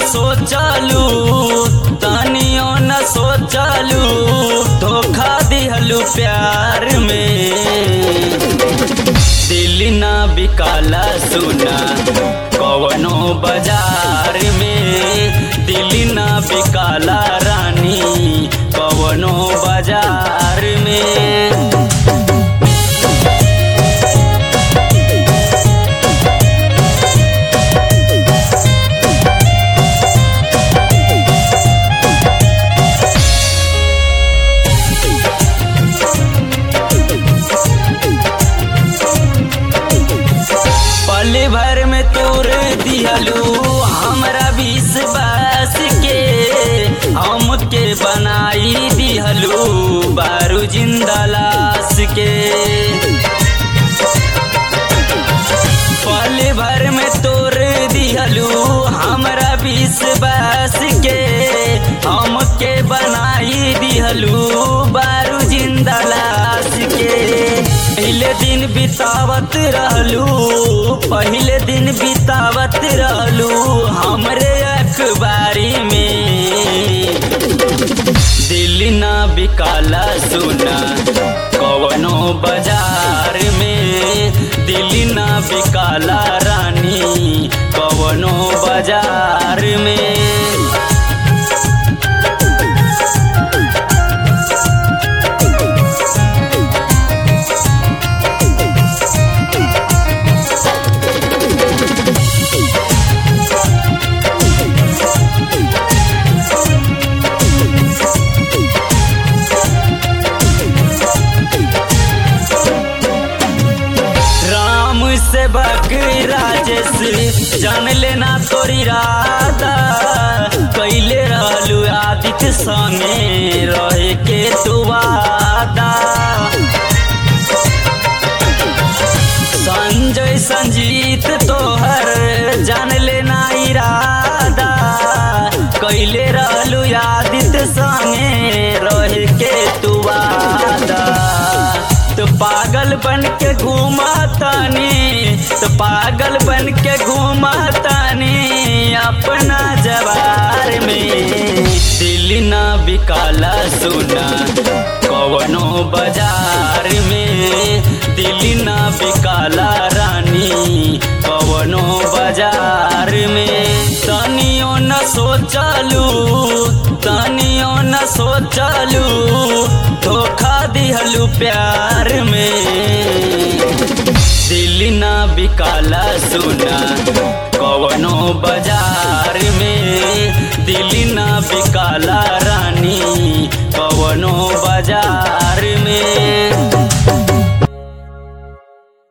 सोचलू तनियो न सोचलू धोखा दिहलू प्यार में दिल ना बिकाला सुना कवनो बाजार में दिल ना बिकाला रानी कवनो बाजार में पल भर में तोर दिहलू हमरा विश्वास के हमके बनाई दिहलू बारू जिंदा लाश के पल भर में तोर दिहलू हमरा विश्वास के हमके बनाई दिहलू बारू जिंदा लाश के पहले दिन बितावत रहलू पहले दिन बितावत रहलू हमरे अखबारी में दिल ना बिकाला सुना कवनो बाजार में दिल ना बिकाला रानी कवनो बाजार में राम से बकरी राजेश जान लेना तोरी राधा कैले रहलू आदित्य संगे रहे के तू वादा संजय संजीत तोहर जान लेना इरादा कैले रहलू आदित्य संगे रहे के तू वादा तो पागल बन के घूमा तानी तो पागल बन के घूमा तानी अपना जवार में दिल ना बिकाला सुना कवनो बाजार में दिल ना बिकाला रानी कवनो बाजार में तनियो न सोचलू तनियो न सोचलू धोखा दिहलू प्यार में दिल ना बिकाला सुना कवनो बाजार में दिल ना बिकाला